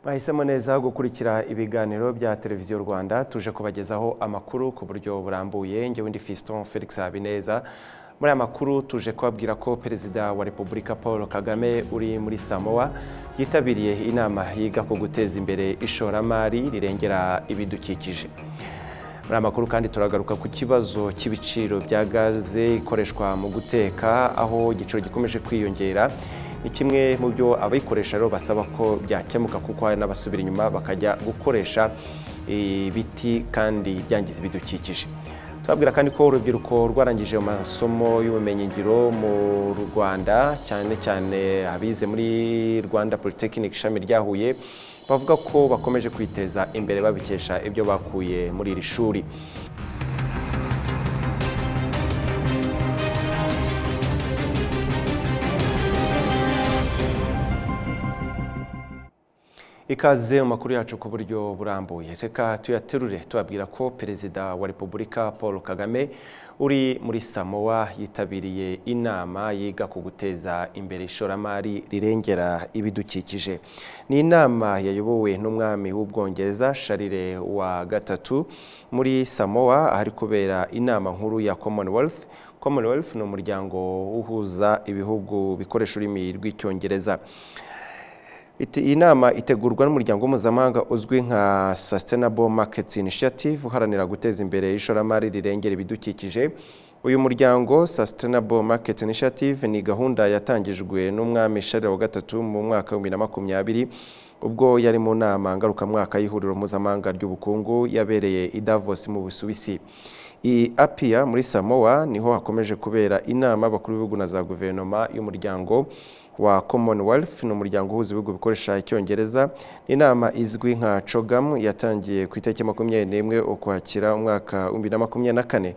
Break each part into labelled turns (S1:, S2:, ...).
S1: mwahisemo neza gukurikira ibiganiro bya televiziyo rwanda tuje kubagezaho amakuru ku buryo burambuye ngewe ndi fiston felix habineza muri aya makuru tuje kubabwira ko perezida wa repubulika paul kagame uri muri samoa yitabiriye inama yiga ku guteza imbere ishoramari rirengera ibidukikije muri amakuru kandi turagaruka ku kibazo cy'ibiciro bya gaze ikoreshwa mu guteka aho igiciro gikomeje kwiyongera ni kimwe mu byo abayikoresha rero basaba ko byakemuka kuko hari n'abasubira inyuma bakajya gukoresha ibiti kandi byangiza ibidukikije tubabwira kandi ko urubyiruko rwarangije amasomo y'ubumenyingiro mu rwanda cyane cyane abize muri rwanda polytechnic ishami rya huye bavuga ko bakomeje kwiteza imbere babikesha ibyo bakuye muri iri shuri ikaze mu makuru yacu ku buryo burambuye reka tuyaterure tubabwira ko perezida wa repubulika paul kagame uri muri samoa yitabiriye inama yiga ku guteza imbere ishoramari rirengera ibidukikije ni inama yayobowe n'umwami w'ubwongereza sharire wa gatatu muri samoa ahari kubera inama nkuru ya commonwealth commonwealth ni umuryango uhuza ibihugu bikoresha ururimi rw'icyongereza iyi nama itegurwa n'umuryango mpuzamahanga uzwi nka Sustainable Markets Initiative uharanira guteza imbere ishoramari rirengera ibidukikije uyu muryango Sustainable Markets Initiative ni gahunda yatangijwe n'umwami Charles wa gatatu mu mwaka wa 2020 ubwo yari mu nama ngarukamwaka y'ihuriro mpuzamahanga ry'ubukungu yabereye i Davos mu Busuwisi i Apia muri Samoa niho hakomeje kubera inama bakuru b'ibihugu na za guverinoma y'umuryango wa commonwealth ni umuryango uhuza ibihugu bikoresha icyongereza inama izwi nka cogam yatangiye ku itariki makumyabiri n'imwe ukwakira umwaka w'ibibiri na makumyabiri na kane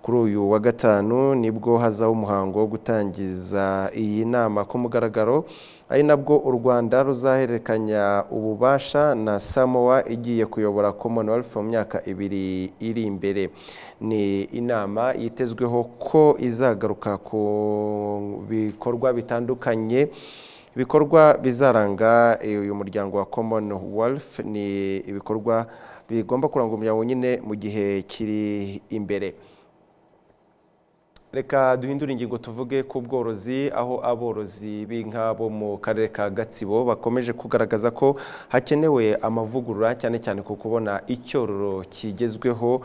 S1: kuri uyu wa gatanu nibwo hazaho umuhango wo gutangiza iyi nama ku mugaragaro ari nabwo u rwanda ruzahererekanya ububasha na samoa igiye kuyobora commonwealth mu myaka ibiri iri imbere ni inama yitezweho ko izagaruka ku bikorwa bitandukanye ibikorwa bizaranga uyu muryango wa commonwealth ni ibikorwa bigomba kuranga umuryango nyine mu gihe kiri imbere reka duhindure ingingo tuvuge ku bworozi aho aborozi b'inka bo mu karere ka gatsibo bakomeje kugaragaza ko hakenewe amavugurura cyane cyane ku kubona icyororo kigezweho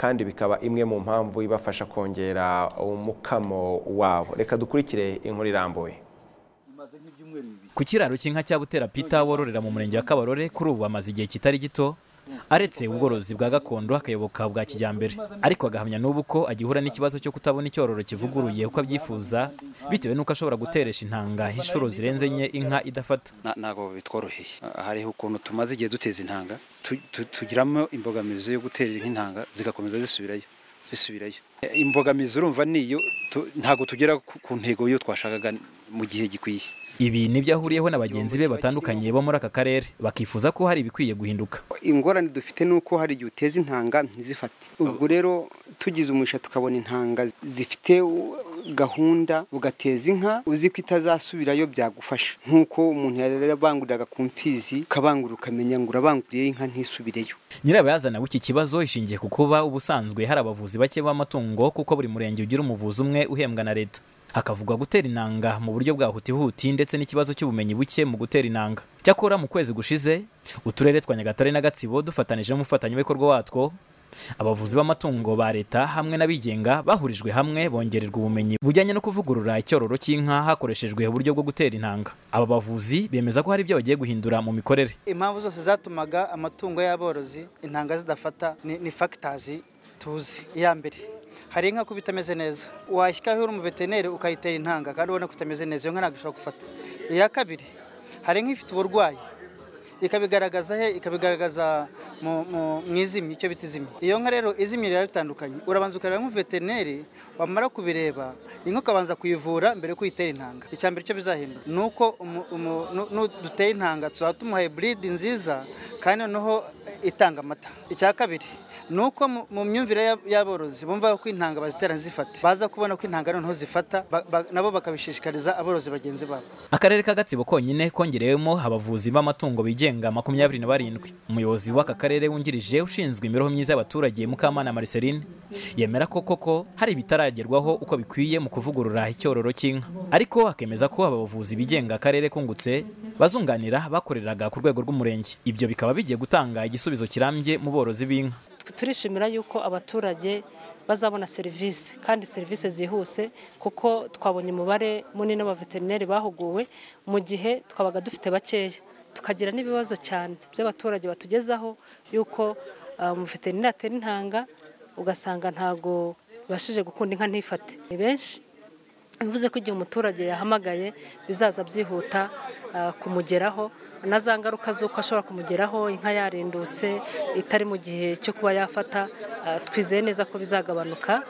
S1: kandi bikaba imwe mu mpamvu ibafasha kongera umukamo wabo reka dukurikire inkuru irambuye
S2: ku kiraro cy'inka cya butera pita wororera mu murenge wa kabarore kuri ubu amaze igihe kitari gito aretse ubworozi bwa gakondo akayoboka bwa kijyambere ariko agahamya n'ubu ko agihura n'ikibazo cyo kutabona icyororo kivuguruye uko abyifuza bitewe n'uko ashobora guteresha intanga inshuro zirenze enye inka idafata
S3: ntabwo bitworoheye hariho ukuntu tumaze igihe duteza intanga tugiramo imbogamizi yo gutera intanga zigakomeza zisubirayo zisubirayo imbogamizi urumva niyo ntabwo tugera ku ntego yo twashakaga mu gihe gikwiye
S2: ibi ni byo ahuriyeho na bagenzi be batandukanye bo muri aka karere bakifuza ko hari ibikwiye guhinduka
S4: ingorane dufite ni uko hari igihe uteza intanga ntizifate ubwo rero tugize umugisha tukabona intanga zifite gahunda ugateza inka uzi ko itazasubirayo byagufasha nk'uko umuntu yarabanguriraga ku mfizi ukabangura ukamenya ngo urabanguriye inka ntisubireyo
S2: nyirabayazana w'iki kibazo ishingiye ku kuba ubusanzwe hari abavuzi bake b'amatungo kuko buri murenge ugira umuvuzi umwe uhembwa na leta hakavugwa gutera inanga mu buryo bwa hutihuti ndetse n'ikibazo cy'ubumenyi buke mu gutera inanga cyakora mu kwezi gushize uturere twa nyagatare na gatsibo dufatanije n'umufatanyabikorwa watwo abavuzi b'amatungo ba leta hamwe n'abigenga bahurijwe hamwe bongererwa ubumenyi bujyanye no kuvugurura icyororo cy'inka hakoreshejwe uburyo bwo gutera intanga aba bavuzi bemeza ko hari ibyo bagiye guhindura mu mikorere
S5: impamvu zose zatumaga amatungo y'aborozi intanga zidafata ni fagitazi tuzi iya mbere hari inka ko bitameze neza washyikaho uri umuveterineri ukayitera intanga kandi ubona ko itameze neza iyo nka ntabwo ishobora gufata iya kabiri hari inka ifite uburwayi ikabigaragaza he ikabigaragaza mu- mu- mu izimi icyo bita izimi iyo nka rero izimi riba bitandukanye urabanza ukareba nk'uveterineri wamara kubireba inka ukabanza kuyivura mbere yo kuyitera intanga icya mbere icyo bizahindura ni uko umu- umu- nu- nu- duteye intanga tuzaba tumuhaye buridi nziza kandi noneho itanga amata icya kabiri ni uko mu- mu myumvire y'ab- y'aborozi bumva ko intanga bazitera zifata baza kubona ko intanga noneho zifata ba- ba- nabo bakabishishikariza aborozi bagenzi babo
S2: akarere ka gatsibo konyine kongerewemo abavuzi b'amatungo bigenga makumyabiri na barindwi umuyobozi w'aka karere wungirije ushinzwe imibereho myiza y'abaturage mukamana mariceline yemera ko koko hari ibitaragerwaho uko bikwiye mu kuvugurura icyororo cy'inka ariko akemeza ko aba bavuzi bigenga akarere kungutse bazunganira bakoreraga ku rwego rw'umurenge ibyo bikaba bigiye gutanga igisubizo kirambye mu borozi b'inka
S6: turishimira yuko abaturage bazabona serivisi kandi serivisi zihuse kuko twabonye umubare munini w'abaveterineri bahuguwe mu gihe twabaga dufite bakeya tukagira n'ibibazo cyane by'abaturage batugezaho yuko ah, umuveterineri atera intanga ugasanga ntago bibashije gukunda inka ntifate ni benshi bivuze ko igihe umuturage yahamagaye bizaza byihuta ah, kumugeraho na za ngaruka z'uko ashobora kumugeraho inka yarindutse itari mu gihe cyo kuba yafata ah, twizeye neza ko bizagabanuka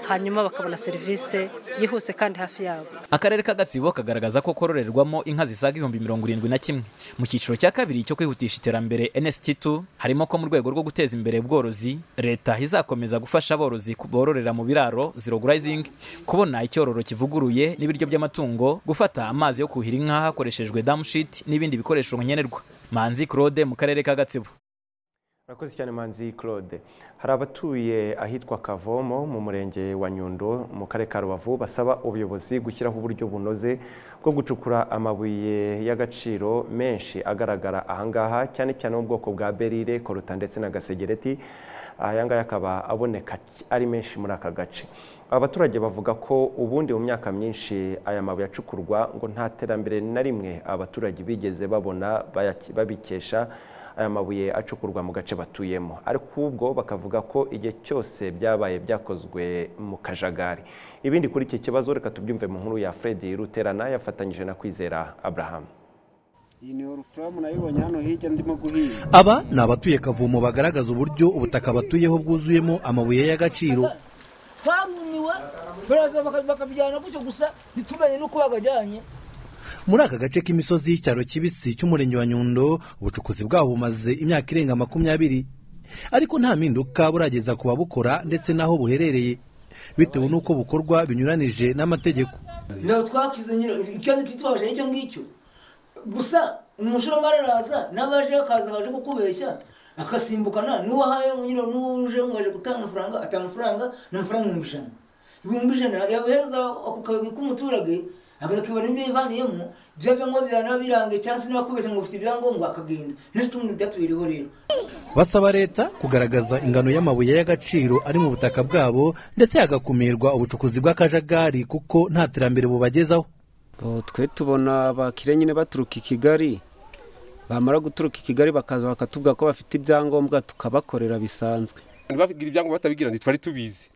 S6: hanyuma bakabona serivisi yihuse kandi hafi yabo
S2: akarere ka gatsibo kagaragaza ko kororerwamo inka zisaga ibihumbi mirongo irindwi na kimwe mu cyiciro cya kabiri cyo kwihutisha iterambere nst2 harimo ko mu rwego rwo guteza imbere ubworozi leta izakomeza gufasha aborozi ku- bororera mu biraro zirogurayizingi kubona icyororo kivuguruye n'ibiryo by'amatungo gufata amazi yo kuhira inka hakoreshejwe damushiti n'ibindi bikoresho nkenerwa manzi claude mu karere ka gatsibo
S1: Murakoze cyane Manzi Claude. Hari abatuye ahitwa Kavomo mu murenge wa Nyundo mu karere ka Rubavu basaba ubuyobozi gushyiraho uburyo bunoze bwo gucukura amabuye y'agaciro menshi agaragara ahangaha cyane cyane ubwoko bwa berire, koruta ndetse na gasegereti. Aya ngaya akaba aboneka ari menshi muri aka gace. Abaturage bavuga ko ubundi mu myaka myinshi aya mabuye acukurwa ngo nta terambere na rimwe abaturage bigeze babona bayaki- babikesha aya mabuye acukurwa mu gace batuyemo ariko ubwo bakavuga ko igihe cyose byabaye byakozwe mu kajagari ibindi kuri iki kibazo reka tubyumve mu nkuru ya Fred Ruterana yafatanyije na Kwizera Abraham
S7: iyi ni orufuramu nayibonye hano hirya ndimo guhinga
S8: Aba ni abatuye Kavumo bagaragaza uburyo ubutaka batuyeho bwuzuyemo amabuye y'agaciro.
S9: twarumiwe baraza baka- bakabijyana gutyo gusa ntitumenye n'uko bagajyanye
S8: Muri aka gace k'imisozi y'icyaro kibisi cy'umurenge wa Nyundo, ubucukuzi bwaho bumaze imyaka irenga makumyabiri. Ariko nta mpinduka burageza ku babukora ndetse n'aho buherereye. Bitewe n'uko bukorwa binyuranije n'amategeko.
S9: ntabwo twakize nyine ikibazo kitubabaje nicyo ngicyo gusa umushoramari araza n'abaje akaza akaje kukubeshya akasimbukana n'uwo ahaye nyine n'uwo uje mwaje gutanga amafaranga atanga amafaranga ni amafaranga ibihumbi ijana ibihumbi ijana yabihereza ako kayoga k'umuturage akanakibona ibyo yivaniyemo bya byangombwa byaba birangiye cyangwa se niba akubeshya ngo ufite ibyangombwa akagenda n'icyo umuntu byatubiriho rero
S8: Basaba leta kugaragaza ingano y'amabuye y'agaciro ari mu butaka bwabo ndetse hagakumirwa ubucukuzi bw'akajagari kuko nta terambere bubagezaho.
S7: ubu twe tubona abakire nyine baturuka i kigali bamara guturuka i kigali bakaza bakatubwira ko bafite ibyangombwa tukabakorera bisanzwe
S10: bagira ibyangombwa batabigira ntitwari tubizi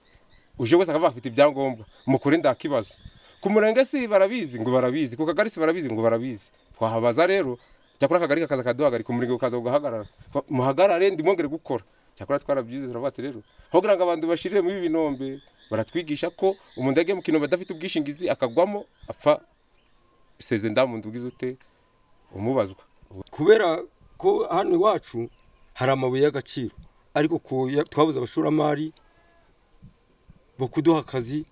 S10: uje wese akaba afite ibyangombwa mukure nta kibazo ku murenge si barabizi ngo barabizi ku kagari si barabizi ngo barabizi twahabaza rero cyakora akagari kakaza kaduhagarika umurenge ukaza ugahagarara muhagarare ndimwongere gukora cyakora twarabyize turavuga ati rero aho kugira ngo abantu bashirire muri ibi binombe baratwigisha ko umuntu ajya mu kinombe adafite ubwishingizi akagwamo apfa seze ndamuntu ubwiza ute umubazwa
S11: kubera ko hano iwacu hari amabuye y'agaciro ariko ku- ya- twabuze abashoramari bo kuduha akazi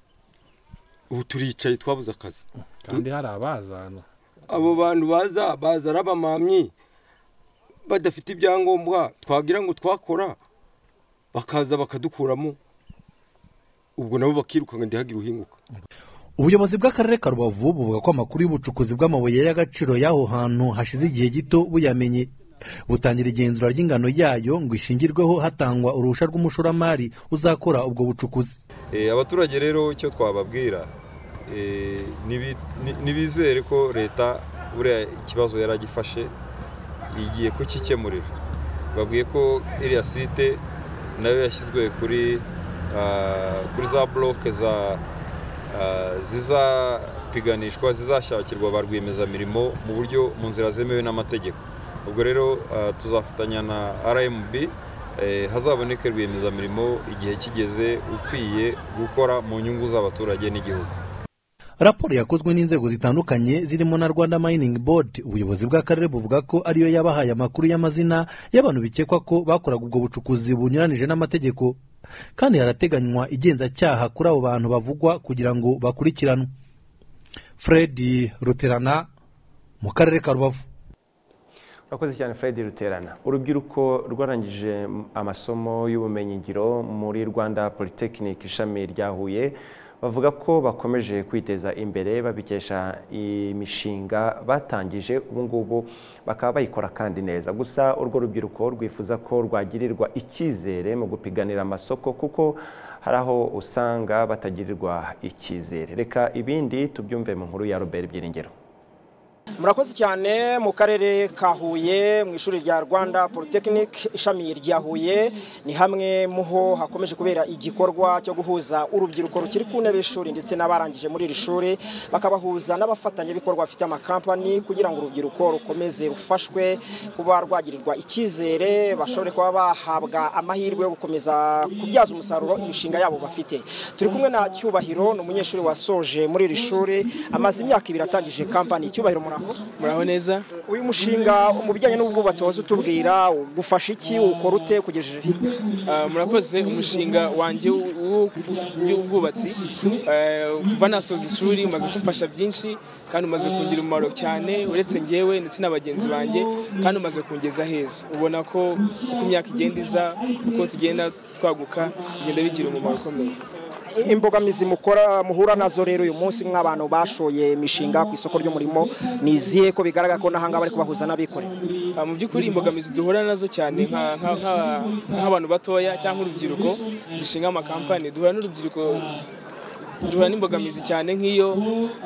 S11: ubu turicaye twabuze akazi
S12: kandi hari abazana
S11: abo bantu baza baza ari abamamyi badafite ibyangombwa twagira ngo twakora bakaza bakadukuramo ubwo nabo bakirukanka ndihagire uhinguka
S8: Ubuyobozi bw'akarere ka Rubavu buvuga ko amakuru y'ubucukuzi bw'amabuye y'agaciro y'aho hantu hashize igihe gito buyamenye butangira igenzura ry'ingano yayo ngo ishingirweho hatangwa uruhushya rw'umushoramari uzakora ubwo bucukuzi
S13: Eh, abaturage rero icyo twababwira eh, nibi- ni- nibizere ko leta buriya ikibazo yari agifashe igiye kukikemurira babwiye ko iriya site nayo yashyizwe kuri ah, kuri za bloke za ah, zizapiganishwa zizashakirwa ba rwiyemezamirimo mu buryo mu nzira zemewe n'amategeko ubwo rero ah, tuzafatanya na rmb eh, hazaboneke rwiyemezamirimo igihe kigeze ukwiye gukora mu nyungu z'abaturage n'igihugu
S8: raporo yakozwe n'inzego zitandukanye zirimo na rwanda mining board ubuyobozi bw'akarere buvuga ko ariyo yabahaye amakuru y'amazina y'abantu bikekwa ko bakoraga ubwo bucukuzi bunyuranije n'amategeko kandi harateganywa igenzacyaha kuri abo bantu bavugwa kugira ngo bakurikiranwe fred ruterana mu karere ka rubavu
S1: urakoze cyane fred ruterana urubyiruko rwarangije amasomo y'ubumenyingiro muri rwanda polytechnic ishami rya huye bavuga ko bakomeje kwiteza imbere babikesha imishinga batangije ubu ngubu bakaba bayikora kandi neza gusa urwo rubyiruko rwifuza ko rwagirirwa icyizere mu gupiganira amasoko kuko hari aho usanga batagirirwa icyizere reka ibindi tubyumve mu nkuru ya robert byiringiro
S14: murakoze cyane mu karere ka huye mu ishuri rya rwanda polytechnic ishami rya huye ni hamwe muho hakomeje kubera igikorwa cyo guhuza urubyiruko rukiri ku ntebe y'ishuri ndetse n'abarangije muri iri shuri bakabahuza n'abafatanyabikorwa bafite amakampani kugira ngo urubyiruko rukomeze rufashwe kuba rwagirirwa icyizere bashobore kuba bahabwa amahirwe yo gukomeza kubyaza umusaruro imishinga yabo bafite turi kumwe na cyubahiro ni umunyeshuri wasoje muri iri shuri amaze imyaka ibiri atangije kampani cyubahiro muraho
S15: muraho neza
S14: uyu mushinga mu bijyanye n'ubwubatsi waza utubwira ugufasha iki ukora ute kugejeje
S15: Ah, murakoze umushinga wanjye w'u- w'ubwubatsi Eh, kuva nasoza ishuri umaze kumfasha byinshi kandi umaze kungira umumaro cyane uretse ngewe ndetse na bagenzi banjye kandi umaze kungeza heza ubona ko uko imyaka igenda iza uko tugenda twaguka bigenda bigira umumaro ukomeye
S14: imbogamizi mukora muhura nazo rero uyu munsi mw'abantu bashoye imishinga ku isoko ry'umurimo ni izihe ko bigaragara ko n'ahangaha bari kubahuza n'abikorera
S15: Ah, mu by'ukuri imbogamizi duhura nazo cyane nka- nka- nka- nk'abantu batoya cyangwa urubyiruko dushinga amakampani duhura n'urubyiruko duhura n'imbogamizi cyane nk'iyo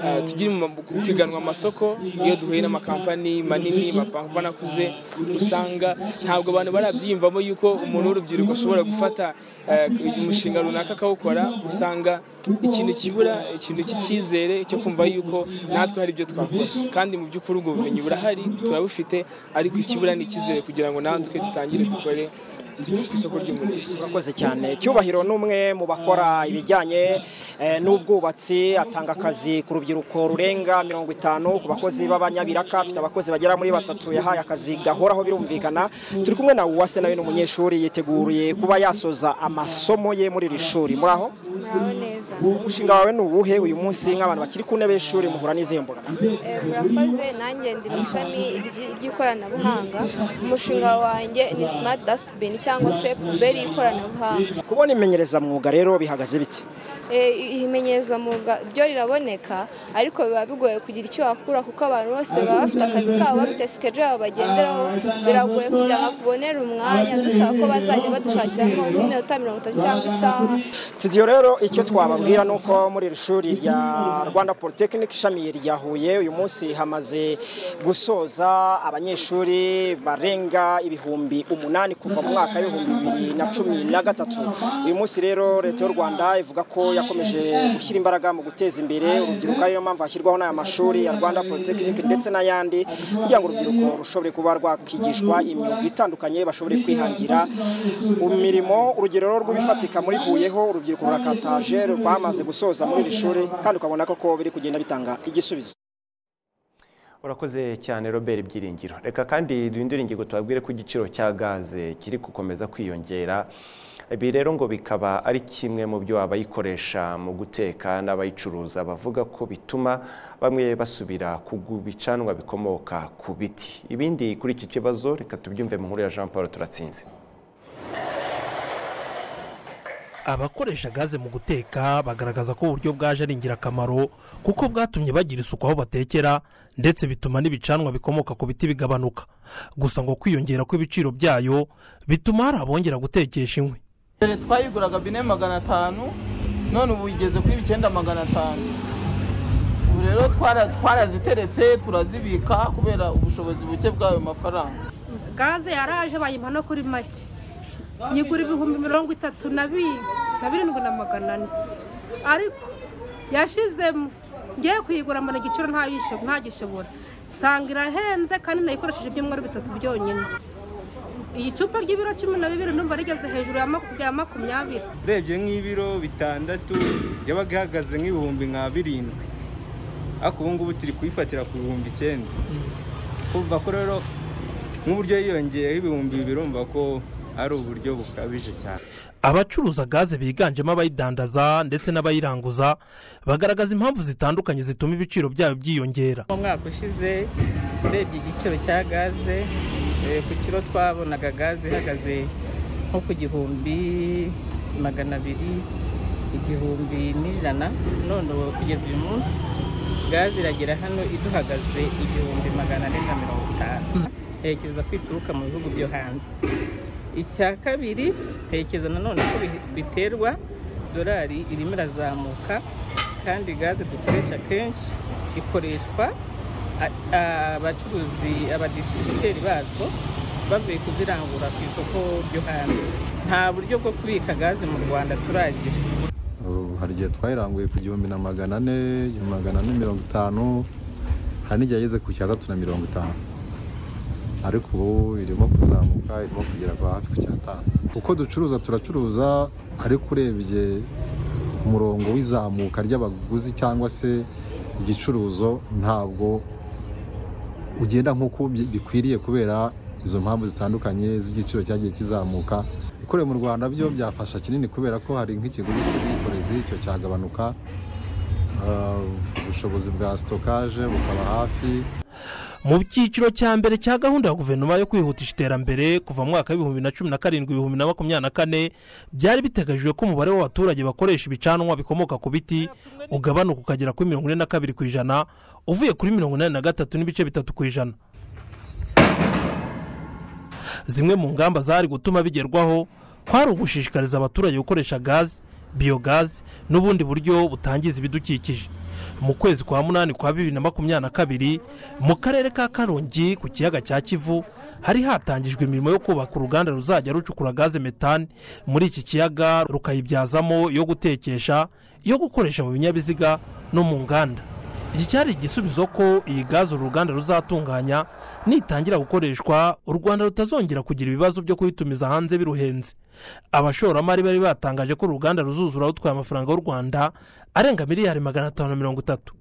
S15: ah, tugira mu- gupiganwa amasoko iyo duhuye n'amakampani manini amapampani akuze usanga ntabwo abantu barabyiyumvamo yuko umuntu w'urubyiruko ashobora gufata ah, umushinga runaka akawukora usanga ikintu kibura ikintu cy'icyizere cyo kumva yuko natwe hari ibyo twakora kandi mu by'ukuri ubwo bumenyi burahari turabufite ariko ikibura ni icyizere kugira ngo natwe dutangire dukore tujye ku isoko ry'umurimo
S14: urakoze cyane cyubahiro ni umwe mu bakora ibijyanye eh, n'ubwubatsi atanga akazi ku rubyiruko rurenga mirongo itanu ku bakozi b'abanyabiraka afite abakozi bagera muri batatu yahaye akazi gahoraho birumvikana turi kumwe na uwase nawe ni umunyeshuri yiteguriye kuba yasoza amasomo ye muri iri shuri muri aho
S16: muraho neza
S14: umushinga wawe ni uwuhe uyu munsi nk'abantu bakiri ku ntebe y'ishuri muhura n'izihe mbogamizi
S16: Eh, murakoze nanjye ndi mu ishami ry'i- ry'ikoranabuhanga umushinga wanjye ni smart dustbin cyangwa se puberi y'ikoranabuhanga
S14: kubona imenyerezamwuga rero bihagaze bite
S16: Eh, imenyereza mwuga ryo riraboneka ariko biba bigoye kugira icyo wakura kuko abantu bose baba bafite akazi kabo bafite sikejo yabo bagenderaho biragoye kugira ngo akubonere umwanya dusaba ko bazajya badushakiramo nk'iminota mirongo itatu cyangwa isaha
S14: studio rero icyo twababwira ni uko muri iri shuri rya rwanda polytechnic ishami rya huye uyu munsi hamaze gusoza abanyeshuri barenga ibihumbi umunani kuva mu mwaka w'ibihumbi bibiri na cumi na gatatu uyu munsi rero leta y'u rwanda ivuga ko yakomeje gushyira imbaraga mu guteza imbere urubyiruko ariyo mpamvu hashyirwaho n'aya mashuri ya rwanda polytechnic ndetse n'ayandi kugira ngo urubyiruko rushobore kuba rwakigishwa imyuga itandukanye bashobore kwihangira imirimo urugero rw'ibifatika muri huyeho urubyiruko rurakataje rwamaze gusoza muri iri shuri kandi ukabona koko biri kugenda bitanga igisubizo
S1: urakoze cyane robert byiringiro reka kandi duhindure ingingo tubabwire ko igiciro cya gaze kiri gukomeza kwiyongera ibi rero ngo bikaba ari kimwe mu byo abayikoresha mu guteka n'abayicuruza bavuga ko bituma bamwe basubira ku bicanwa bikomoka ku biti ibindi kuri iki kibazo reka tubyumve mu nkuru ya jean paul turatsinze
S17: abakoresha gaze mu guteka bagaragaza ko uburyo bwaje ari ingirakamaro kuko bwatumye bagira isuku aho batekera ndetse bituma n'ibicanwa bikomoka ku biti bigabanuka gusa ngo kwiyongera kw'ibiciro byayo bituma hari abongera gutekesha inkwi
S18: mbere twayiguraga bine magana atanu none ubu igeze kuri icyenda magana atanu ubu rero twara- twaraziteretse turazibika kubera ubushobozi buke bw'ayo mafaranga
S19: gaze yaraje bayimpa no kuri make nyigura ibihumbi mirongo itatu na bi- na birindwi na magana ane ariko yashizemo ngiye kuyigura mbona igiciro nta yisho- nta gishobora nsanga irahenze kandi nayikoresheje ibyumweru bitatu byonyine iyi cupa ry'ibiro cumi na bibiri numva rigeze hejuru ya maku- ya makumyabiri
S20: urebye nk'ibiro bitandatu yabaga ihagaze nk'ibihumbi nka birindwi ariko ubu ngubu turi kuyifatira ku bihumbi icyenda kumva ko rero nk'uburyo yiyongeyeho ibihumbi bibiri urumva ko ari uburyo bukabije cyane
S17: abacuruza gaze biganjemo abayidandaza ndetse n'abayiranguza bagaragaza impamvu zitandukanye zituma ibiciro byayo byiyongera
S21: mu mwaka ushize urebye igiciro cya gaze eh, ku kiro twabonaga gaze ihagaze nko ku gihumbi magana abiri igihumbi n'ijana none ubu kugeza uyu munsi gaze iragera hano iduhagaze igihumbi magana ane na mirongo itanu ntekereza ko ituruka mu bihugu byo hanze icya kabiri ntekereza nanone ko bi- biterwa dorari irimo irazamuka kandi gaze dukoresha kenshi ikoreshwa a- abacuruzi abadisibuteri bazo bavuye kuzirangura ku isoko ryo hanze nta buryo bwo kubika gaze mu rwanda turagira
S22: Ubu hari igihe twayiranguye ku gihumbi na magana ane igihumbi magana ane mirongo itanu hari n'igihe yageze ku cyatatu na mirongo itanu ariko ubu irimo kuzamuka irimo kugera kwa hafi ku cyatanu uko ducuruza turacuruza ariko urebye umurongo w'izamuka ry'abaguzi cyangwa se igicuruzo ntabwo ugenda nk'uko bi- bikwiriye kubera izo mpamvu zitandukanye z'igiciro cyagiye kizamuka ikorewe mu rwanda byo byafasha kinini kubera ko hari nk'ikiguzi cy'ubwikorezi icyo cyagabanuka Ah, ubushobozi bwa sitokaje bukaba hafi
S17: mu cyiciro cya mbere cya gahunda ya guverinoma yo kwihutisha iterambere kuva mu mwaka w'ibihumbi bibiri na cumi na karindwi ibihumbi na makumyabiri na kane byari biteganyijwe ko umubare w'abaturage bakoresha ibicanwa bikomoka ku biti ugabanuka ukagera kuri mirongo ine na kabiri ku ijana uvuye kuri mirongo inani na gatatu n'ibice bitatu ku ijana zimwe mu ngamba zari gutuma bigerwaho kwari ugushishikariza abaturage gukoresha gazi biyogazi n'ubundi buryo butangiza ibidukikije mu kwezi kwa munani kwa bibiri na makumyabiri na kabiri mu karere ka karongi ku kiyaga cya kivu hari hatangijwe imirimo yo kubaka uruganda ruzajya rucukura gaze metani muri iki kiyaga rukayibyazamo iyo gutekesha iyo gukoresha mu binyabiziga no mu nganda iki cyari igisubizo ko iyi gaze uru ruganda ruzatunganya nitangira gukoreshwa u rwanda rutazongera kugira ibibazo byo kuyitumiza hanze biruhenze abashoramari bari batangaje ko uru ruganda ruzuzura rutwaye amafaranga y'u rwanda arenga miliyari magana atanu na mirongo itatu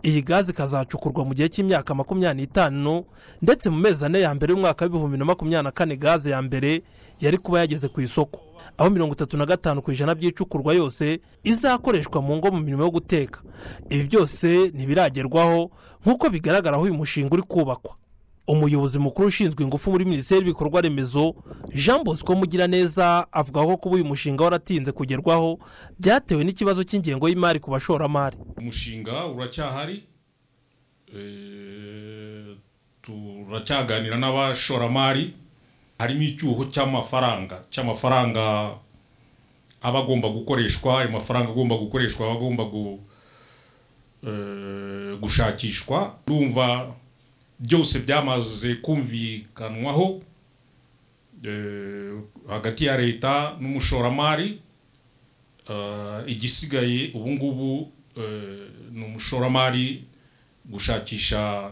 S17: iyi gaze ikazacukurwa mu gihe cy'imyaka makumyabiri n'itanu ndetse mu mezi ane ya mbere y'umwaka w'ibihumbi na makumyabiri na kane gaze ya mbere yari kuba yageze ku isoko aho mirongo itatu na gatanu ku ijana by'icukurwa yose izakoreshwa mu ngo mu mirimo yo guteka ibi byose ntibiragerwaho nk'uko bigaragara aho uyu mushinga uri kubakwa umuyobozi mukuru ushinzwe ingufu muri minisiteri y'ibikorwa remezo jean bosco mugiraneza avuga ko kuba uyu mushinga waratinze kugerwaho byatewe n'ikibazo cy'ingengo y'imari ku bashoramari
S23: umushinga uracyahari Eh, turacyaganira n'abashoramari harimo icyuho cy'amafaranga cy'amafaranga aba agomba gukoreshwa ayo mafaranga agomba gukoreshwa aba agomba gu- eh, gushakishwa urumva byose byamaze kumvikanwaho eh, hagati ya leta n'umushoramari Eh, igisigaye ubu ngubu eh, ni umushoramari gushakisha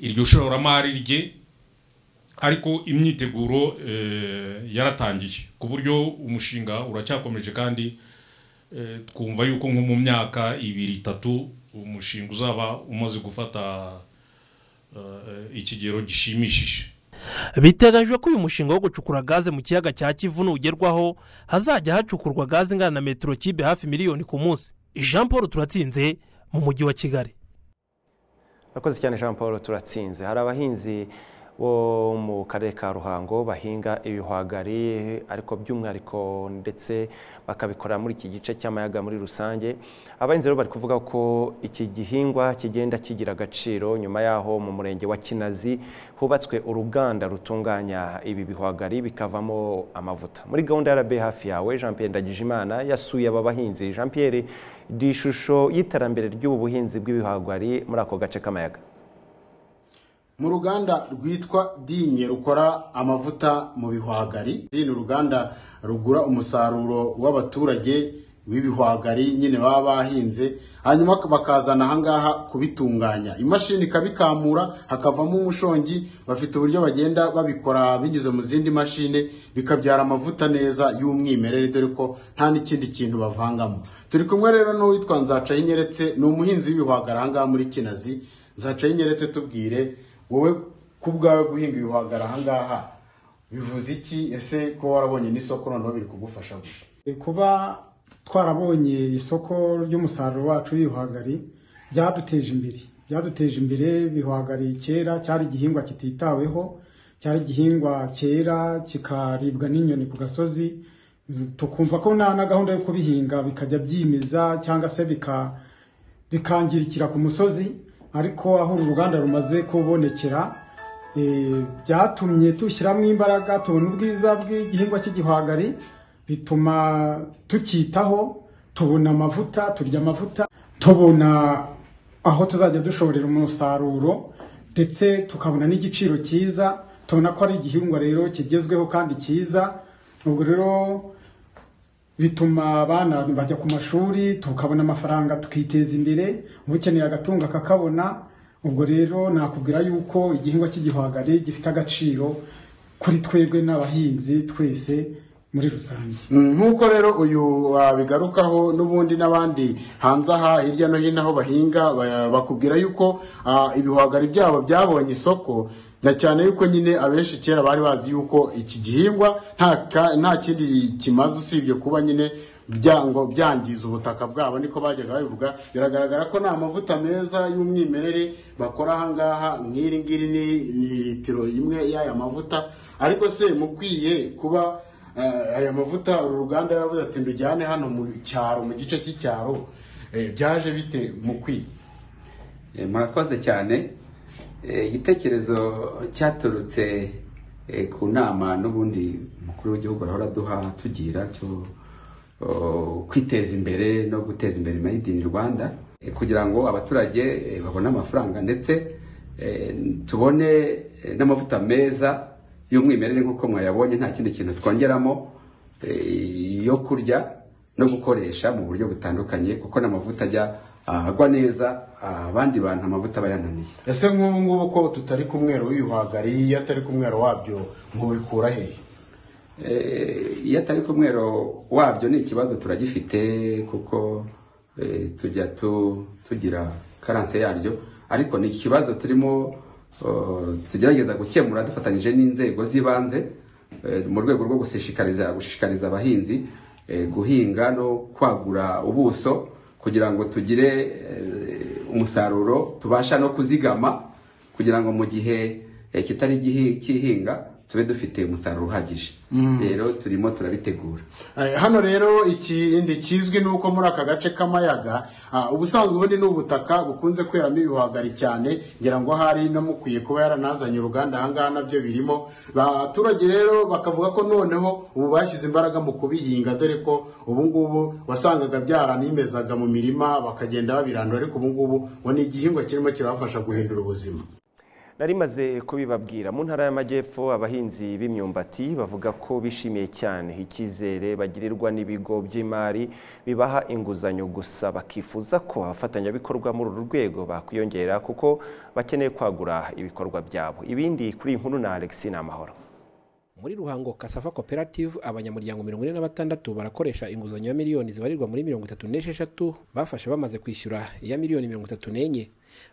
S23: iryo shoramari rye ariko imyiteguro eh, yaratangiye ku buryo umushinga uracyakomeje kandi eh, twumva yuko nko mu myaka ibiri itatu umushinga uzaba umaze gufata eh, ikigero gishimishije
S17: biteganyijwe ko uyu mushinga wo gucukura gaze mu kiyaga cya kivu nugerwaho hazajya hacukurwa gaze ingana na metero kibe hafi miliyoni ku munsi jean paul turatsinze mu mujyi wa kigali
S1: Murakoze cyane Jean Paul turatsinze. Hari abahinzi bo mu karere ka Ruhango bahinga ibihwagari ariko by'umwihariko ndetse bakabikora muri iki gice cy'amayaga muri rusange. Abahinzi rero bari kuvuga ko iki gihingwa kigenda kigira agaciro nyuma yaho mu murenge wa Kinazi hubatswe uruganda rutunganya ibi bihwagari bikavamo amavuta. Muri gahunda ya RB hafi yawe Jean Pierre Ndagijimana yasuye aba bahinzi. Jean Pierre di ishusho y'iterambere ry'ubu buhinzi bw'ibihwagari muri ako gace k'amayaga
S24: mu ruganda rwitwa dinye rukora amavuta mu bihwagari ni uruganda rugura umusaruro w'abaturage w'ibihwagari nyine baba bahinze hanyuma bakazana ahangaha kubitunganya imashini ikabikamura hakavamo umushongi bafite uburyo bagenda babikora binyuze mu zindi mashini bikabyara amavuta neza y'umwimerere dore ko nta n'ikindi kintu bavangamo turi kumwe rero n'uwitwa nzacayinyeretse ni umuhinzi w'ibihwagari ahangaha muri kinazi nzacayinyeretse tubwire wowe ku bwawe guhinga ibihwagari ahangaha bivuze iki ese ko warabonye n'isoko noneho biri kugufasha gusa
S3: kuba twarabonye isoko ry'umusaruro wacu w'ibihwagari byaduteje imbere byaduteje imbere ibihwagari kera cyari igihingwa kititaweho cyari igihingwa cyera kikaribwa n'inyoni ku gasozi tukumva ko nta na gahunda yo kubihinga bikajya byimeza cyangwa se bika bikangirikira ku musozi ariko aho uru ruganda rumaze kubonekera eh, byatumye dushyiramo imbaraga tubona ubwiza bw'igihingwa cy'igihwagari bituma tucyitaho tubona amavuta turya amavuta tubona aho tuzajya dushorera umusaruro ndetse tukabona n'igiciro cyiza tubona ko ari igihingwa rero kigezweho kandi cyiza ubwo rero bituma abana bajya ku mashuri tukabona amafaranga tukiteza imbere ubukeneye agatunga akakabona ubwo rero nakubwira yuko igihingwa cy'igihwagari gifite agaciro kuri twebwe n'abahinzi twese muri rusange
S24: nk'uko rero uyu wabigarukaho n'ubundi n'abandi hanze aha hirya no hino aho bahinga ba- bakubwira yuko ah, ibihwagari byabo byabonye isoko na cyane yuko nyine abenshi kera bari bazi yuko iki gihingwa nta ka- nta kindi kimaze usibye kuba nyine byango byangiza ubutaka bwabo niko bajyaga babivuga biragaragara ko ni amavuta meza y'umwimerere bakora ahangaha nk'iri ngiri ni ni litiro imwe y'aya mavuta ariko se mukwiye kuba Eh, aya mavuta uru ruganda yaravuze ati ndujyane hano mu cyaro mu gice cy'icyaro Eh, byaje bite mu kwiga
S4: Eh, murakoze cyane Eh, igitekerezo cyaturutse eh, ku nama n'ubundi umukuru w'igihugu arahora aduha tugira cyo oh, kwiteza imbere no guteza imbere made in rwanda eh, kugira ngo abaturage eh, babone amafaranga ndetse eh, tubone eh, n'amavuta meza y'umwimerere nk'uko mwayabonye nta kindi kintu twongeramo eh, yo kurya no gukoresha mu buryo butandukanye kuko n'amavuta ajya ah, agwa neza ah, abandi bantu amavuta aba yananiye
S24: ese nk'ubu ngubu ko tutari ku mwero w'ibihwagari iyo atari ku mwero wabyo mubikura hehe
S4: Eh, iyo atari ku mwero wabyo ni ikibazo turagifite kuko eh, tujya tu- tugira karanse yaryo ariko ni ikibazo turimo oh, tugerageza gukemura dufatanyije n'inzego z'ibanze eh, mu rwego rwo gushishikariza gushishikariza abahinzi eh, guhinga no kwagura ubuso kugira ngo tugire eh, umusaruro tubasha no kuzigama kugira ngo mu gihe eh, kitari igihi- cy'ihinga tube dufite umusaruro uhagije
S24: Mm.
S4: rero turimo turabitegura
S24: Eh, hano rero ikindi kizwi ni uko muri aka gace k'amayaga ah, ubusanzwe ubundi ni ubutaka bukunze kweramo ibihwagari cyane ngira ngo hari mukwiye kuba yaranazanye uruganda ahangaha nabyo birimo abaturage rero bakavuga ko noneho ubu bashyize imbaraga mu kubihinga dore ko ubu ngubu wasangaga byaranimezaga mu mirima bakagenda babirandura ariko ubu ngubu ngo ni igihingwa kirimo kirabafasha guhindura ubuzima
S1: narimaze kubibabwira mu ntara y'amajyepfo abahinzi b'imyumbati bavuga ko bishimiye cyane icyizere bagirirwa n'ibigo by'imari bibaha inguzanyo gusa bakifuza ko abafatanyabikorwa muri uru rwego bakwiyongera kuko bakeneye kwagura ibikorwa byabo ibindi kuri iyi nkuru na alexi n'amahoro
S5: muri ruhango kasafa koperative abanyamuryango mirongo ine na batandatu barakoresha inguzanyo ya miliyoni zibarirwa muri mirongo itatu n'esheshatu bafashe bamaze kwishyura iya miliyoni mirongo itatu n'enye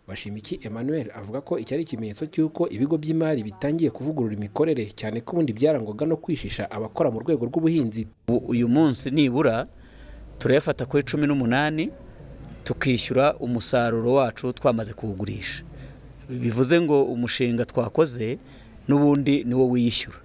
S5: bashimiki emmanuel avuga ko iki ari ikimenyetso cy'uko ibigo by'imari bitangiye kuvugurura imikorere cyane ko ubundi byarangwaga no kwishisha abakora mu rwego rw'ubuhinzi
S6: uyu munsi nibura turayafata kuri cumi n'umunani tukishyura umusaruro wacu twamaze kuwugurisha bivuze ngo umushinga twakoze n'ubundi niwo wishyura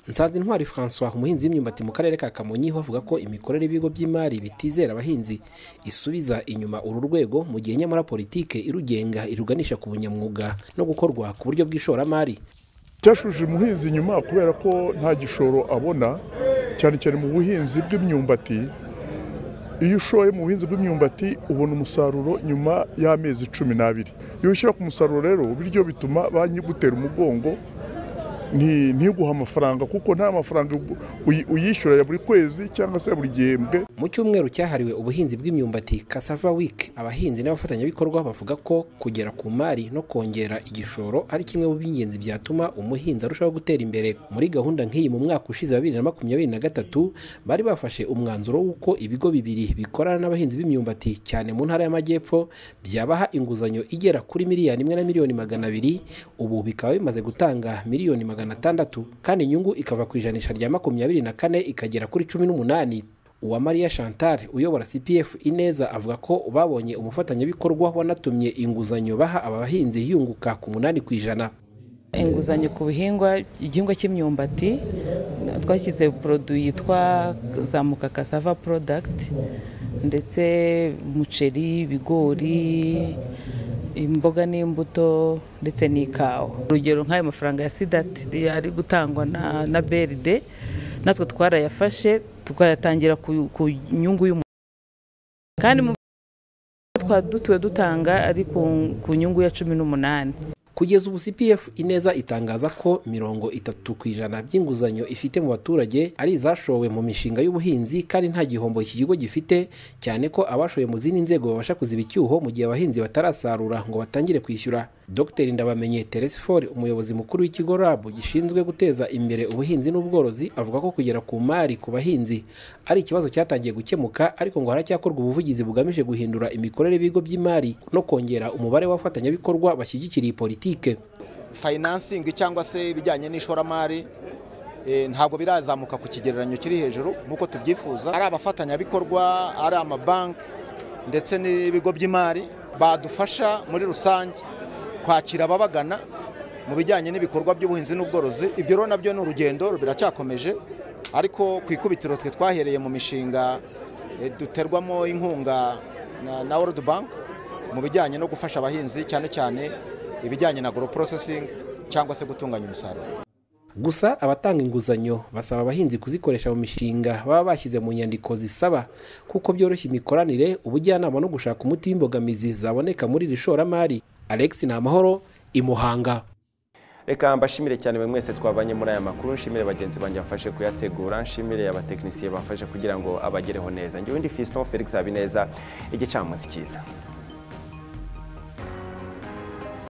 S5: nsanze intwari francois umuhinzi w'imyumbati mu karere ka kamonyi we avuga ko imikorere y'ibigo by'imari bitizera abahinzi isubiza inyuma uru rwego mu gihe nyamara politike irugenga iruganisha ku bunyamwuga no gukorwa ku buryo bw'ishoramari
S25: cyashubije umuhinzi inyuma kubera ko nta gishoro abona cyane cyane mu buhinzi bw'imyumbati iyo ushoye mu buhinzi bw'imyumbati ubona umusaruro nyuma y'amezi cumi n'abiri iyo ushyira ku musaruro rero bityo bituma banki igutera umugongo nti- ntiguhe amafaranga kuko nta mafaranga uyi- uyishyura ya buri kwezi cyangwa se ya buri gihembwe
S5: mu cyumweru cyahariwe ubuhinzi bw'imyumbati Cassava Week abahinzi n'abafatanyabikorwa bavuga ko kugera ku mari no kongera igishoro ari kimwe mu by'ingenzi byatuma umuhinzi arushaho gutera imbere muri gahunda nk'iyi mu mwaka ushize wa bibiri na makumyabiri na gatatu bari bafashe umwanzuro w'uko ibigo bibiri bikorana n'abahinzi b'imyumbati cyane mu ntara y'amajyepfo byabaha inguzanyo igera kuri miliyoni imwe na miliyoni magana abiri ubu bikaba bimaze gutanga miliyoni magana atandatu kandi inyungu ikava ku ijanisha rya makumyabiri na kane ikagera kuri cumi n'umunani uwamariya chantal uyobora cpf ineza avuga ko babonye umufatanyabikorwa wanatumye inguzanyo baha aba bahinzi yunguka ku munani ku ijana
S26: inguzanyo ku bihingwa igihingwa cy'imyumbati twashyize poroduwi yitwa zamuka kasava porodagiti ndetse umuceri ibigori imboga n'imbuto ndetse n'ikawa urugero nk'ayo mafaranga ya sidati ari gutangwa na na beride natwe twarayafashe tukayatangira ku- ku nyungu y'umuntu kandi mu twa dutuwe dutanga ari ku- ku nyungu ya cumi n'umunani
S5: kugeza ubu cpf ineza itangaza ko mirongo itatu ku ijana by'inguzanyo ifite mu baturage ari izashowe mu mishinga y'ubuhinzi kandi nta gihombo iki kigo gifite cyane ko abashoye mu zindi nzego babasha kuziba icyuho mu gihe abahinzi batarasarura ngo batangire kwishyura dr ndabamenye teresi ford umuyobozi mukuru w'ikigo rab gishinzwe guteza imbere ubuhinzi n'ubworozi avuga ko kugera ku mari ku bahinzi ari ikibazo cyatangiye gukemuka ariko ngo haracyakorwa ubuvugizi bugamije guhindura imikorere y'ibigo by'imari no kongera umubare w'abafatanyabikorwa bashyigikira iyi politike
S7: fayinansingi cyangwa se ibijyanye n'ishoramari eh, ntabwo birazamuka ku kigereranyo kiri hejuru nk'uko tubyifuza ari abafatanyabikorwa ari amabanki ndetse n'ibigo by'imari badufasha muri rusange kwakira ababagana mu bijyanye n'ibikorwa by'ubuhinzi n'ubworozi ibyo rero nabyo ni urugendo biracyakomeje ariko ku ikubitiro twe twahereye mu mishinga eh, duterwamo inkunga na- na world bank mu bijyanye no gufasha abahinzi cyane cyane ibijyanye na agro processing cyangwa se gutunganya umusaruro
S5: gusa abatanga inguzanyo basaba abahinzi kuzikoresha mu mishinga baba bashyize mu nyandiko zisaba kuko byoroshya imikoranire ubujyanama no gushaka umuti w'imbogamizi zaboneka muri iri shoramari alex namahoro imuhanga
S1: reka mbashimire cyane buri mwese twabanye muri aya makuru nshimire bagenzi banjye bafashe kuyategura nshimire abatekinisiye bafashe kugira ngo abagereho neza ngewe ndi fiston felix habineza igicamunsi cyiza